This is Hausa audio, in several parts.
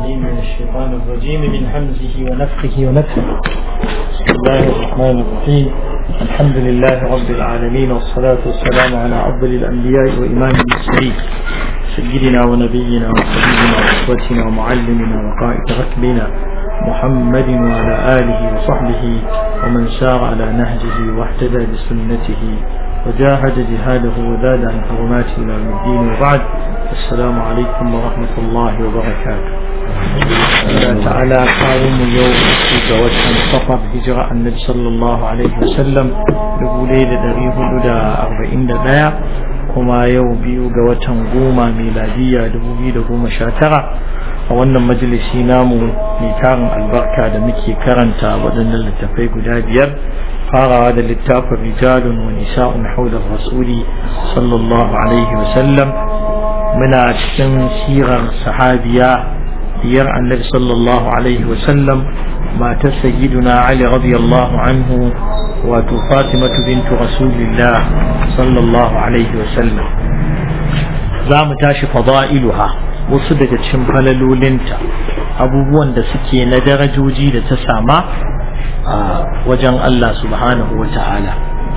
العليم من الشيطان الرجيم من حمزه ونفخه ونفخه بسم الله الرحمن الرحيم الحمد لله رب العالمين والصلاة والسلام على أفضل الأنبياء وإمام المرسلين سيدنا ونبينا وحبيبنا وأسوتنا ومعلمنا وقائد ركبنا محمد وعلى آله وصحبه ومن سار على نهجه واهتدى بسنته وجاهد جهاده وزاد عن حرماته إلى يوم الدين وبعد السلام عليكم ورحمة الله وبركاته الله تعالى قائم يوم في وجه سفر هجرة النبي صلى الله عليه وسلم لقولي لدريه لدى أربعين دقيقة kuma yau biyu ga watan goma miladiya dubu biyu da goma sha tara a wannan majalisi namu mai tarin albarka da muke karanta waɗannan littafai guda biyar farawa da littafin rijalun wa nisa'un haular rasuli sallallahu alaihi wasallam muna cikin sirar sahabiya diyar annabi sallallahu alaihi wasallam matar sayyiduna ali radiyallahu anhu wato fatimatu bintu rasulillah sallallahu alaihi wasallam za mu tashi fada'iluha wasu daga cikin falalolinta abubuwan da suke na darajoji da ta sama a wajen Allah subhanahu wa ta'ala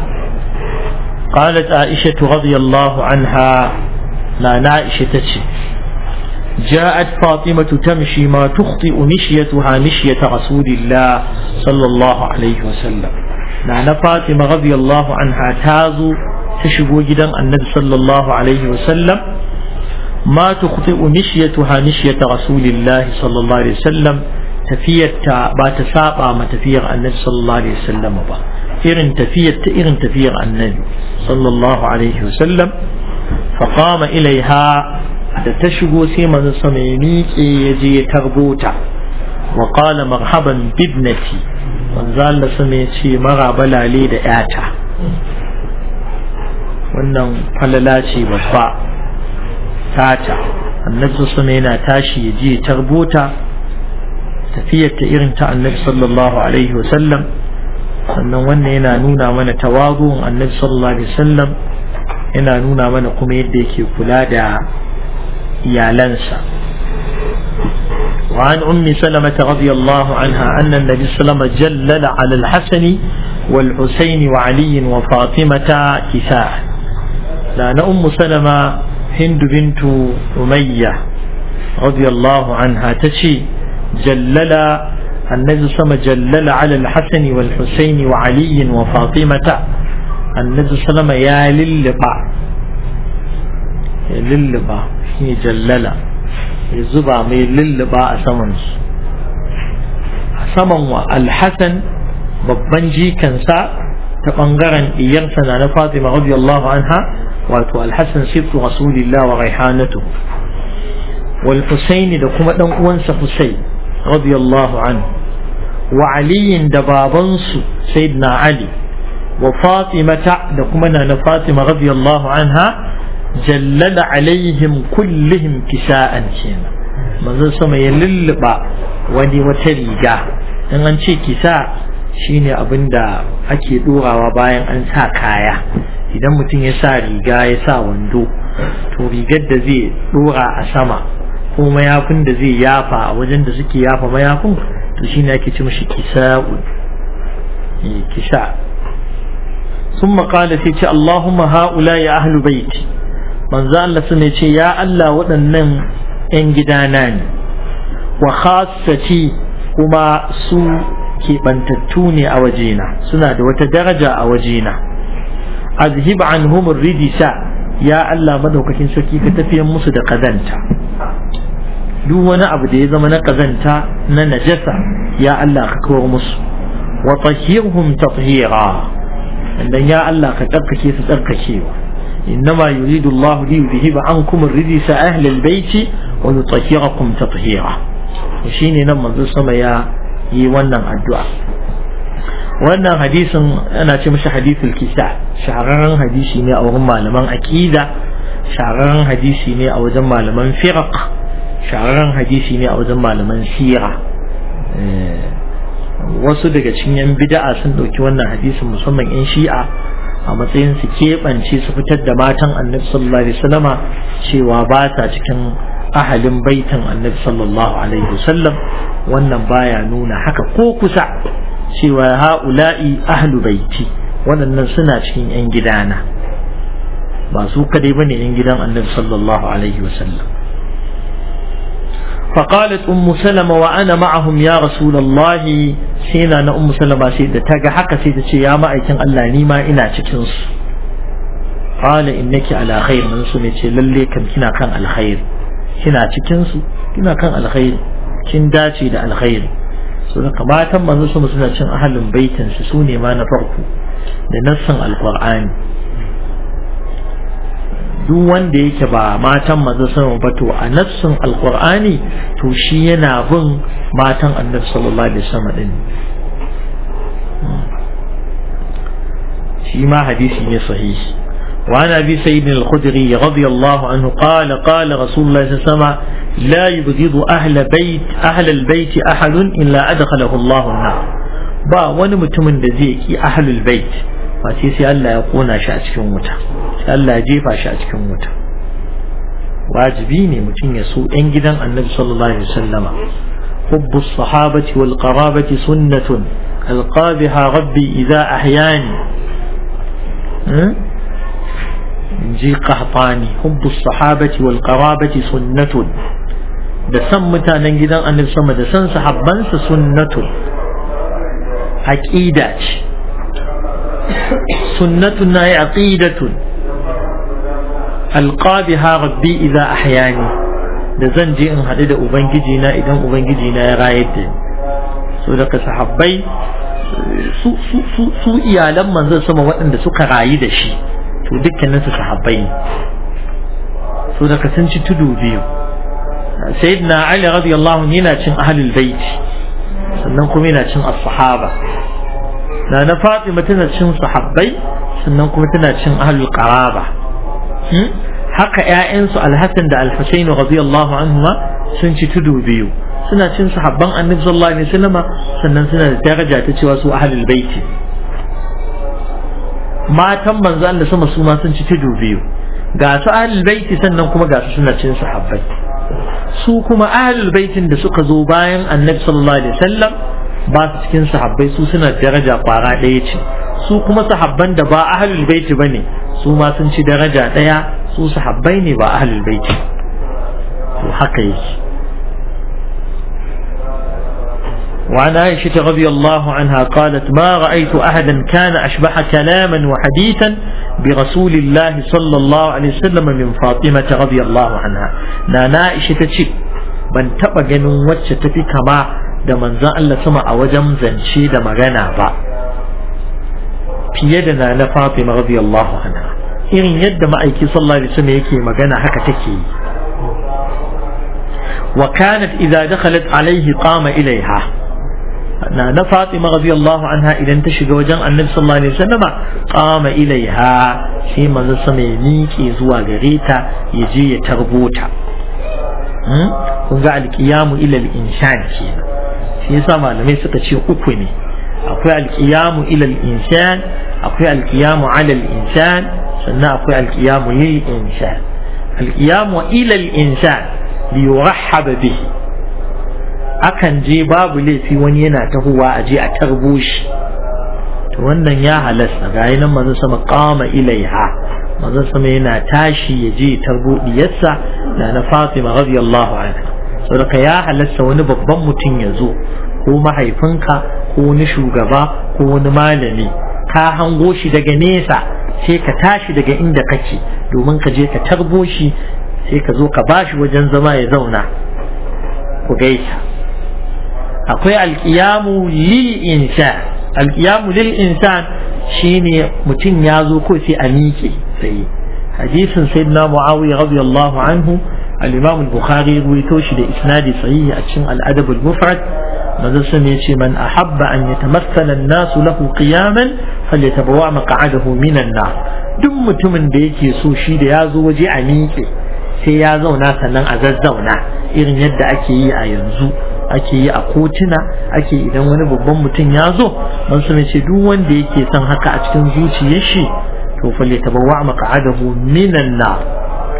قالت عائشة رضي الله عنها لا نائشة تشي جاءت فاطمة تمشي ما تخطئ مشيتها مشية رسول الله صلى الله عليه وسلم نعنى فاطمة رضي الله عنها تازو تشبو جدا النبي صلى الله عليه وسلم ما تخطئ مشيتها مشية رسول الله صلى الله عليه وسلم تفيت بات ساقا ما تفير النبي صلى الله عليه وسلم با إرن تفيت إرن تفير النبي صلى الله عليه وسلم فقام إليها da ta shigo sai manzon sama ya miƙe ya je ya tarbo ta wa qala marhaban bibnati manzo Allah sama ya ce maraba lale da yata wannan falala ce babba tata annabi sama yana tashi ya je ya tarbo ta tafiyar ta irin ta annabi sallallahu alaihi wa sallam sannan wannan yana nuna mana tawazu'un annabi sallallahu alaihi wa sallam yana nuna mana kuma yadda yake kula da iyalansa وعن أم سلمة رضي الله عنها أن النبي صلى الله عليه وسلم جلل على الحسن والحسين وعلي وفاطمة كساء لأن أم سلمة هند بنت أمية رضي الله عنها تشي جلل النبي صلى الله عليه وسلم جلل على الحسن والحسين وعلي وفاطمة النبي صلى الله عليه وسلم يا للبع يا للبع هي جلل ya zuba mai lulluba a samansu a saman wa alhassan babban jikansa ta ɓangaren iyarsa na na fatima radiyallahu anha wato alhassan sirtu rasulillah wa raihanatu wal husaini da kuma ɗan uwansa husain radiyallahu anhu wa aliyin da babansu sayyidina ali wa fatimata da kuma na na fatima radiyallahu anha jallala alaihim kullihim kisa'an kenan manzon sama ya lulluɓa wani wata riga in an ce kisa shine abin da ake ɗorawa bayan an sa kaya idan mutum ya sa riga ya sa wando to rigar da zai ɗora a sama ko mayafin da zai yafa a wajen da suke yafa mayafin to shine ake ce mashi kisa'un kisa ثم قال سيتي اللهم هؤلاء أهل بيتي manzo Allah sun ce ya Allah waɗannan 'yan gidana ne wa khassati kuma su keɓantattu ne a wajena suna da wata daraja a wajena azhib anhum ridisa ya Allah madaukakin sarki ka tafiyan musu da kazanta duk wani abu da ya zama na kazanta na najasa ya Allah ka kawar musu wa tahhirhum tathira dan ya Allah ka tsarkake su tsarkakewa إنما يريد الله ليذهب عنكم الرجس أهل البيت ويطهركم تطهيرا وشيني نما السما يا يوانا الدعاء wannan hadisin ana ce mashi hadithul kisa shahararren hadisi ne a wurin malaman aqida shahararren hadisi ne a wajen malaman firaq shahararren hadisi ne a wajen malaman sira wasu daga cikin yan bid'a sun dauki wannan hadisin musamman yan shi'a a matsayin su keɓance su fitar da matan annabi sallallahu alaihi wasallama cewa ba sa cikin ahalin baitin annabi sallallahu alaihi wasallam wannan baya nuna haka ko kusa cewa ha'ula'i ahlu baiti waɗannan suna cikin 'yan gidana ba su kadai bane 'yan gidan annabi sallallahu alaihi wasallam فقالت أم سلمة وأنا معهم يا رسول الله سينا أنا أم سلمة سيدة تاقى حق سيدة يا ما أيكن الله نيما إنا تكنس قال إنك على خير من سنة للي كم كنا كان الخير كنا تكنس كنا كان الخير كن داتي دا الخير سنة ما تم من سنة سنة أهل بيت سسوني ما نفرق لنصن القرآن duk wanda yake ba matan manzo sama ba to a nassin alqur'ani to shi yana bin matan annabi sallallahu alaihi wasallam din shi ma hadisi ne sahihi وعن أبي سيد الخدري رضي الله عنه قال قال رسول الله صلى الله عليه وسلم لا يبغض أهل بيت أهل البيت أحد إلا أدخله الله النار با wani mutumin da zai ki ahlul bait face sai Allah ya kona shi a cikin wuta sai Allah ya jefa shi a cikin wuta wajibi ne mutum ya so ɗan gidan annabi sallallahu alaihi wasallama حب الصحابة والقرابة سنة ألقى بها ربي إذا أحياني جي قحطاني حب الصحابة والقرابة سنة da san mutanen gidan annabi sama da san sahabbansa sunnatun aqida ce sunnatun na yi aqidatun alqabiha rabbi idza ahyani da zan je in haɗu da ubangiji na idan ubangiji na ya rayar da ni so daga sahabbai su su su su iyalan manzon sama waɗanda suka rayu da shi to dukkanin su sahabbai ne so daga sun ci tudu biyu sayyidina ali radiyallahu anhu yana cin ahlul bait sannan kuma yana cin as-sahaba na na fatima tana cin sahabbai sannan kuma tana cin ahlul qaraba haka ƴaƴansu alhassan da alhusain radiyallahu anhuma sun ci tudu biyu suna cin sahabban annabi sallallahu alaihi wasallama sannan suna da daraja ta cewa su ahlul baiti matan manzo Allah sama su ma sun ci tudu biyu ga su ahlul baiti sannan kuma ga su suna cin sahabbai su kuma ahlul baitin da suka zo bayan annabi sallallahu alaihi wasallam ba su cikin sahabbai su suna daraja kwara ɗaya ce su kuma sahabban da ba ahlul baiti bane su ma sun ci daraja ɗaya su sahabbai ne ba ahlul baiti to haka yake وعن عائشة رضي الله عنها قالت ما رأيت أحدا كان أشبه كلاما وحديثا برسول الله صلى الله عليه وسلم من فاطمة رضي الله عنها نانا عائشة تشي ban taɓa ganin wacce tafi kama da manzan Allah sama a wajen zance da magana ba fiye da na na Fatima radiyallahu anha irin yadda ma'aiki sallallahu alaihi wasallam yake magana haka take yi wa kanat idza dakhalat alaihi qama ilaiha na na Fatima radiyallahu anha idan ta shiga wajen Annabi sallallahu alaihi wasallama qama ilaiha sai manzo sama ya miƙe zuwa gare ta ya je ya tarbota kun ga alƙiyamu ila al-insan kenan shi yasa malamai suka ce uku ne akwai alƙiyamu ila al-insan akwai alƙiyamu ala al-insan sannan akwai alƙiyamu lil insan alƙiyamu ila al-insan li yurahhaba bihi akan je babu laifi wani yana tahowa a je a tarbo shi to wannan ya halasta ga nan manzon sama qama ilaiha manzon sama yana tashi ya je tarbo diyarsa da na Fatima radiyallahu anha saboda ya halasta wani babban mutum ya zo ko mahaifinka ko wani shugaba ko wani malami ka hango shi daga nesa sai ka tashi daga inda kake domin ka je ka tarbo shi sai ka zo ka bashi wajen zama ya zauna ku gaisa akwai alkiyamu lil insan alkiyamu lil insan shine mutum ya zo ko sai a miƙe tsaye hadisin sayyidina muawiya radiyallahu anhu al-imam al-bukhari ruwaito shi da isnadi sahihi a cikin al-adab al-mufrad manzo sun yace man ahabba an yatamassala an-nasu lahu qiyaman falyatabawa maq'adahu minan nar duk mutumin da yake so shi da ya zo waje a miƙe sai ya zauna sannan a zazzauna irin yadda ake yi a yanzu ake yi a kotuna ake idan wani babban mutum ya zo man su ce duk wanda yake son haka a cikin zuciyar shi to fa li tabawwa maq'adahu minan nar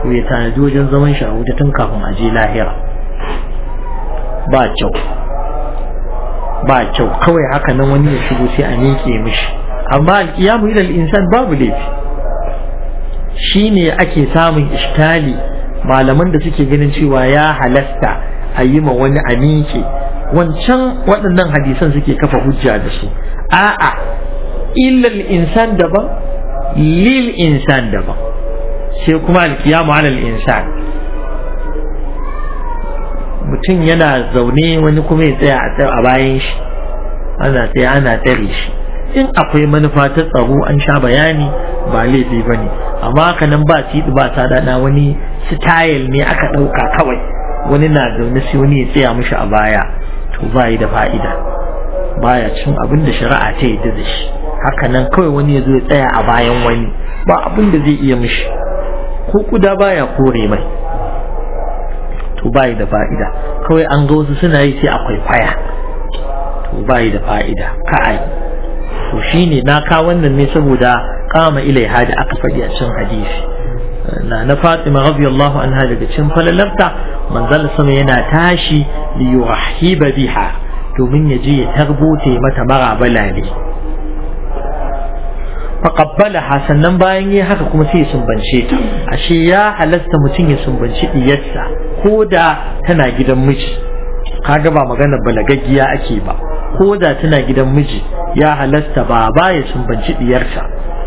to ya tanadi wajen zaman shi a wuta tun kafin a je lahira ba kyau ba kyau kawai haka nan wani ya shigo sai a miƙe mishi amma alƙiyamu ilal insan babu laifi shine ake samun iskali malaman da suke ganin cewa ya halasta a yi ma wani a miƙe wancan waɗannan hadisan suke kafa hujja da su a'a illal insan daban lil insan daban sai kuma alkiyamu alal insan mutum yana zaune wani kuma ya tsaya a bayan shi ana tsaye ana tsare shi in akwai manufa ta tsaro an sha bayani ba laifi ba ne amma haka nan ba tiɗi ba ta daɗa wani style ne aka ɗauka kawai wani na zaune sai wani ya tsaya mishi a baya to ba yi da fa'ida baya cin abin da shari'a ta yi da shi haka nan kawai wani ya zo ya tsaya a bayan wani ba abin da zai iya mishi ko kuda baya kore mai to ba yi da fa'ida kawai an ga wasu suna yi sai akwai kwaya to ba yi da fa'ida ka ai to shine na ka wannan ne saboda kama ilaiha da aka faɗi a cikin hadisi na na Fatima radiyallahu anha daga cikin falalarta manzal sama yana tashi li yuhiba biha domin ya je ya tarbote mata marabala ne faqabbalaha sannan bayan yi haka kuma sai ya sumbance ta ashe ya halasta mutum ya sumbanci diyarsa ko da tana gidan miji kaga ba magana balagaggiya ake ba ko da tana gidan miji ya halasta ba ba ya sumbanci diyarsa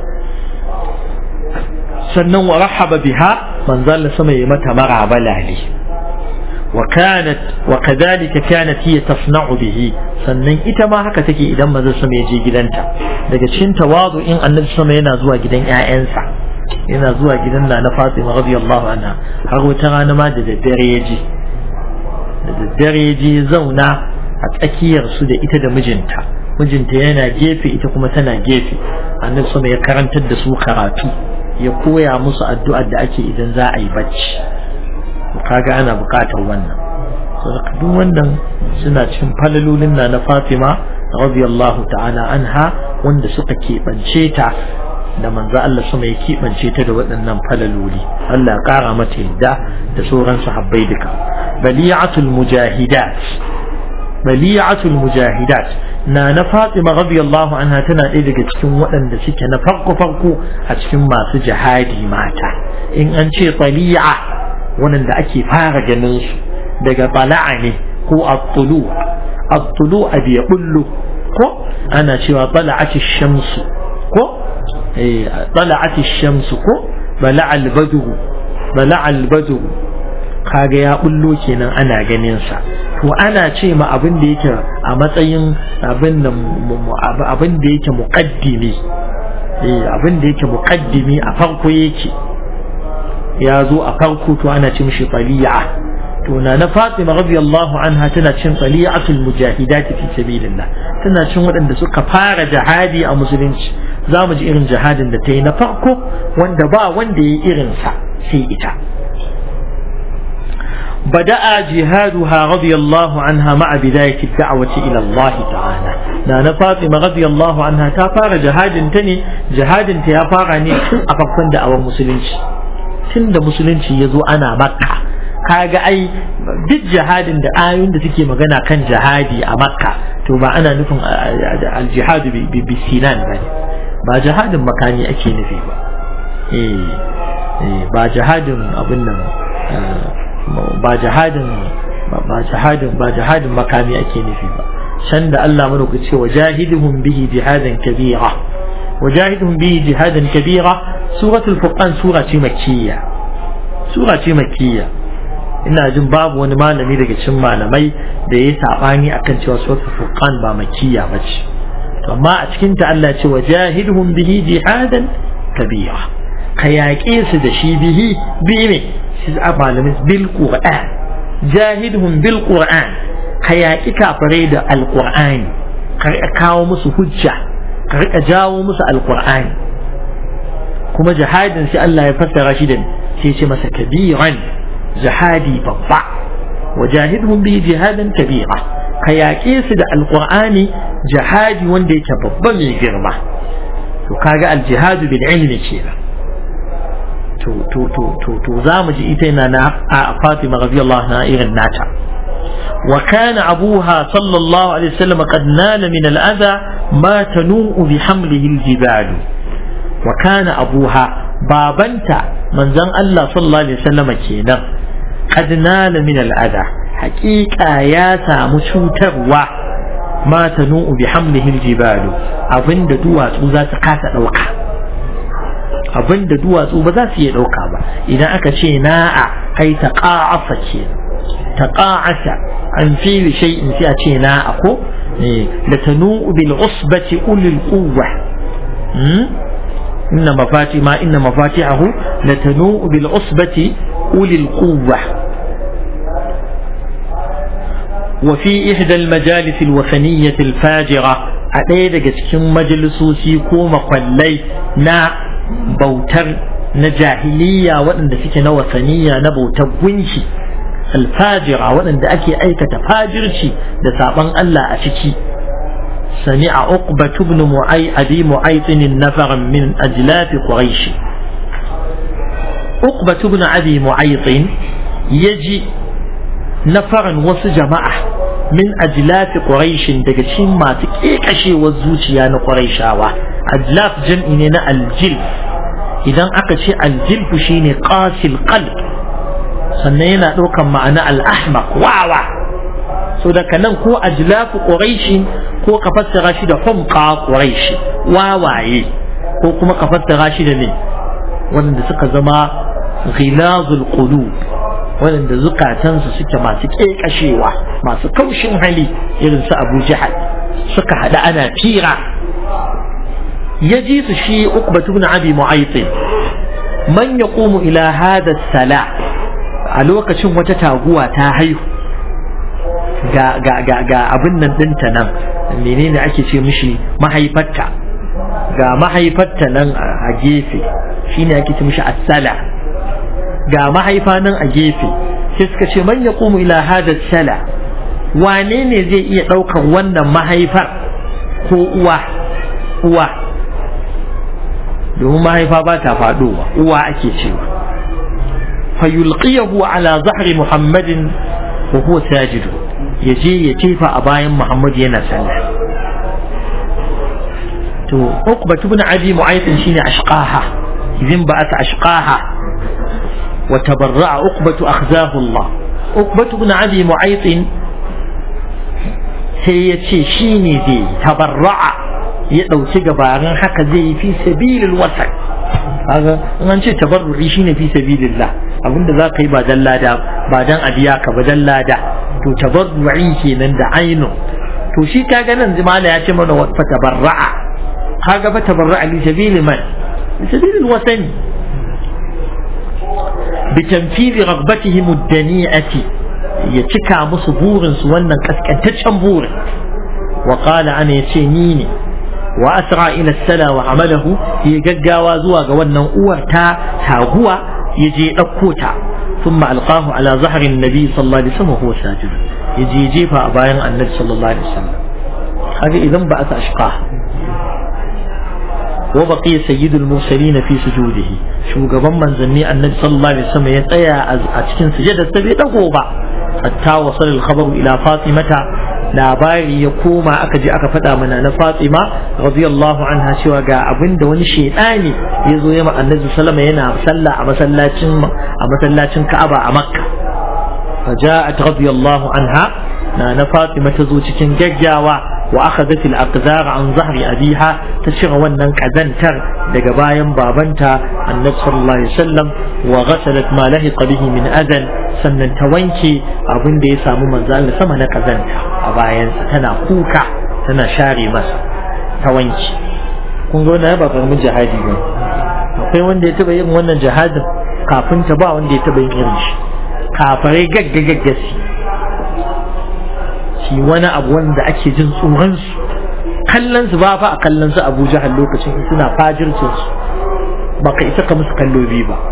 sannan wa rahaba biha manzal sama ya mata marabala ne وكانت وكذلك كانت هي تصنع به sannan ita ma haka take idan manzo sama ya je gidanta daga cikin tawazu in annabi sama yana zuwa gidan ƴaƴansa yana zuwa gidan na Fatima radiyallahu anha har wata rana ma da daddare ya je da daddare ya je zauna a tsakiyar su da ita da mijinta mijinta yana gefe ita kuma tana gefe annabi sama ya karantar da su karatu ya koya musu addu'ar da ake idan za a yi bacci kaga ana bukatar wannan duk wannan suna cikin falalolin na na Fatima radiyallahu ta'ala anha wanda suka keɓance ta da manzo Allah sama ya keɓance ta da waɗannan falaloli Allah ya ƙara mata yadda da sauran sahabbai duka bali'atul mujahidat bali'atul mujahidat na na Fatima radiyallahu anha tana ɗaya daga cikin waɗanda suke na farko farko a cikin masu jihadi mata in an ce tali'a waɗanda ake fara ganin su daga bala'a ne ko at-tulu at-tulu abi bullu ko ana cewa bala'ati shamsu ko eh bala'ati shamsu ko bala'a al-badru bala'a al-badru kaga ya bullo kenan ana ganin sa to ana ce ma abin da yake a matsayin abin da abin da yake muqaddimi eh abin da yake muqaddimi a farko yake ya zo a farko to ana ce mishi tali'a to na na Fatima radiyallahu anha tana cin tali'atul mujahidat fi sabilillah tana cin waɗanda suka fara jihadi a musulunci za mu ji irin jihadin da ta yi na farko wanda ba wanda ya yi irin sa sai ita بدأ جهادها رضي الله عنها مع بداية الدعوة إلى الله تعالى نانا فاطمة رضي الله عنها تفار جهاد تني جهاد تيافارني أفقن دعوة مسلمين tun da musulunci ya zo ana makka kaga ai duk jihadin da ayoyin da suke magana kan jihadi a makka to ba ana nufin aljihadu bi sinan ba ne ba jihadin makani ake nufi ba ba jihadin abin nan ba jihadin ba jihadin ba jihadin makami ake nufi ba can da Allah mana ku ce wajahidhum bihi jihadan kabira wajahidhum bihi jihadan kabira suratul furqan sura ce makkiya sura ce makkiya ina jin babu wani malami daga cikin malamai da ya sabani akan cewa suratul furqan ba makkiya bace amma a cikin ta Allah ce wajahidhum bihi jihadan kabira ka yaƙe su da shi bihi bi ne shi a malamin bil qur'an jahidhum bil qur'an ka yaƙi kafirai da alqur'ani ka kawo musu hujja ka rika jawo musu alqur'ani kuma jihadin sai Allah ya fassara shi da sai ce masa kabiran jihadi babba wajahidhum bi jihadan kabira ka yaƙe su da alqur'ani jihadi wanda yake babba mai girma to kaga aljihadu bil ilmi kenan to to to to to za mu ji ita yana na a Fatima radiyallahu anha irin nata wa kana abuha sallallahu alaihi wasallam qad nala min al-adha ma tanu'u bi hamlihi al-jibal wa kana abuha babanta manzon Allah sallallahu alaihi wasallam kenan qad nala min al-adha haqiqa ya samu cutarwa ma tanu'u bi hamlihi al-jibal abinda duwatsu za su kasa dauka abinda duwatsu ba za su iya ɗauka ba idan aka ce na'a ai ta ƙa'afa ce ta ƙa'asa an fili shay'in sai a ce na'a ko da tanu bil usbati ulil quwwa inna mafati ma inna mafatihahu la tanu bil usbati ulil quwwa وفي إحدى المجالس الوثنية الفاجرة أتيد cikin majalisoci ko makwallai na bautar na jahiliya waɗanda suke na wasaniya na bautar gunki alfajira waɗanda ake aikata fajirci da saɓon Allah a ciki سمع عقبة بن معي أبي معيط نفرا من أجلاف قريش عقبة بن أبي معيط يجي نفرا وسجماعة من أجلاف قريش دقشين ما تكيكشي والزوجيان قريشاوة أجلاف جمعين الجلف إذا أكشي الجلف شيني قاسي القلب سنينا دوكا معنى الأحمق واوا so daga nan ko ajlafu quraishi ko ka fassara shi da humqa quraishi wawaye ko kuma ka fassara shi da ne wanda suka zama ghilazul qulub wanda zukatansu suke masu kekashewa masu kaushin hali irin su Abu Jahal suka hada ana fira ya ji su shi Uqbatu ibn Abi Mu'ayth man yaqumu ila hada sala a lokacin wata taguwa ta haihu ga ga ga ga abin nan dinta nan menene ake ce mishi mahaifarta ga mahaifarta nan a gefe shine ake ce mishi as-sala ga mahaifa nan a gefe sai suka ce man yaqumu ila hada sala wane ne zai iya ɗaukar wannan mahaifar ko uwa uwa domin mahaifa ba ta faɗowa uwa ake cewa fayulqiyahu ala zahri muhammadin wa huwa sajidu ya je ya tefa a bayan Muhammad yana sallah to Uqba ibn Abi Mu'ayth shine ashqaha idan ba ata ashqaha wa tabarra'a Uqba akhzahu Allah Uqba ibn Abi Mu'ayth sai ya ce shine zai tabarra'a ya dauki gabarin haka zai yi fi sabilil wasan kaga in an ce tabarru'i shine fi sabilillah abinda za ka yi ba dan lada ba dan abiya ka ba dan lada to tabarru'i kenan da ainu to shi kaga nan jimala ya ce mana wa tabarra'a kaga fa tabarra'a li sabili man li sabili alwatan bi tanfidi raghbatihim ad-dani'ati ya cika musu burin su wannan kaskantaccen burin wa qala ana yace ni ne wa asra ila sala wa amalahu ya gaggawa zuwa ga wannan uwar ta taguwa ya je ɗauko ta ثم ألقاه على ظهر النبي صلى الله عليه وسلم وهو ساجد يجي يجيبها أباين النبي صلى الله عليه وسلم هذا إذا بعث أشقاه وبقي سيد المرسلين في سجوده شو قبل من زني النبي صلى الله عليه وسلم يتأيى أتكن سجد السبيل أقوبا حتى وصل الخبر إلى فاطمة labari ya koma aka je aka faɗa mana na Fatima radiyallahu anha cewa ga abin da wani shaidani ya zo ya ma annabi sallama yana sallah a masallacin a masallacin Ka'aba a Makka faja'at radiyallahu anha na na Fatima ta zo cikin gaggawa wa akhadhat al-aqdar an zahri abiha ta cire wannan kazantar daga bayan babanta annabi sallallahu alaihi wasallam wa ghasalat ma lahiqa bihi min adan sannan ta wanke abin da ya samu manzo Allah sama na kazanta a bayansa tana kuka tana share masa ta wanke kun ga wannan ba karamin jihadi ba akwai wanda ya taba yin wannan jihadin kafin ta ba wanda ya taba yin irin shi kafarai gagga gaggasi shi wani abu wanda ake jin tsoron su kallon su ba fa a kallon su Abu Jahal lokacin suna fajircin su baka isa ka musu kallo biyu ba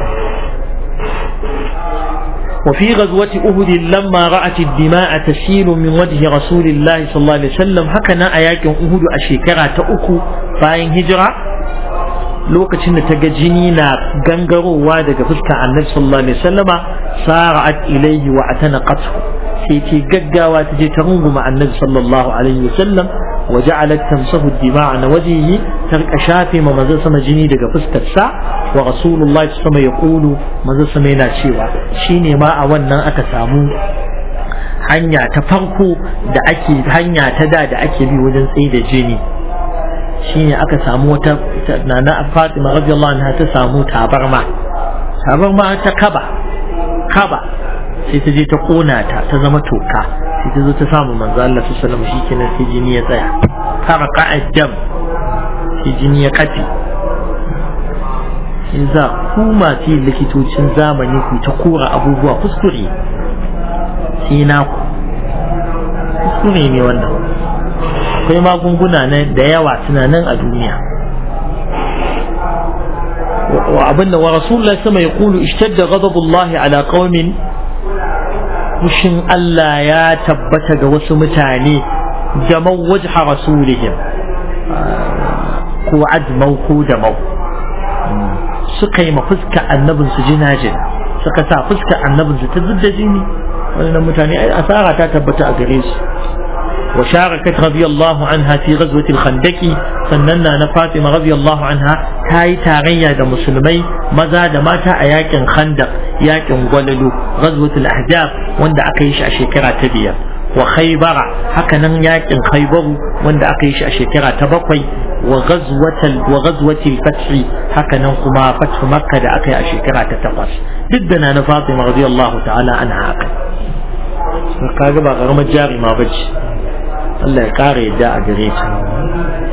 وفي غزوة أهد لما رأت الدماء تسيل من وجه رسول الله صلى الله عليه وسلم هكذا أياك أهد أشيكرا تأكو فاين هجرة lokacin da ta ga jini na gangarowa daga fuskar annabi sallallahu alaihi wasallama sara'at ilayhi wa atanaqathu sai ce gaggawa ta je ta runguma annabi sallallahu alaihi wasallam wa ja'alat tamsahu ad-dima'a na wajhihi ta rika shafe ma manzon sama jini daga fuskar sa wa rasulullahi sama ya kulu manzon sama yana cewa shine ma a wannan aka samu hanya ta farko da ake hanya ta da da ake bi wajen tsaye da jini shine aka samu wata nana Fatima radiyallahu anha ta samu tabarma tabarma ta kaba kaba sai ta je ta kona ta ta zama toka sai ta zo ta samu manzo Allah sallallahu alaihi wasallam shikenan sai jini ya tsaya farqa ajam sai jini ya kafi in za ku masu likitocin zamani ku ta kora abubuwa kuskure sai na ku kuskure ne wannan akwai magunguna da yawa suna nan a duniya وابن ورسول الله سما يقول اشتد غضب الله على قوم fushin Allah ya tabbata ga wasu mutane jamau wajha rasulihim ko ajmau ko damau suka yi ma fuska annabin su jina-jina suka sa fuska annabin su ta zudda jini wannan mutane ai asara ta tabbata a gare su وشاركت رضي الله عنها في غزوة الخندق سننا نفاطمة رضي الله عنها تاي تاريا دا مسلمي مزا دا ماتا أياكن خندق ياكن وللو غزوة الأحزاب وندا أكيش أشيكرا تبيا وخيبر هكذا ياكن خيبر وندا أكيش أشيكرا تبقي وغزوة وغزوة الفتح هكذا كما فتح مكة دا أكي أشيكرا تتقص ضدنا نفاطمة رضي الله تعالى عنها أكل kaga ba karamar jari ma bace Allah ya kare yadda a gare ta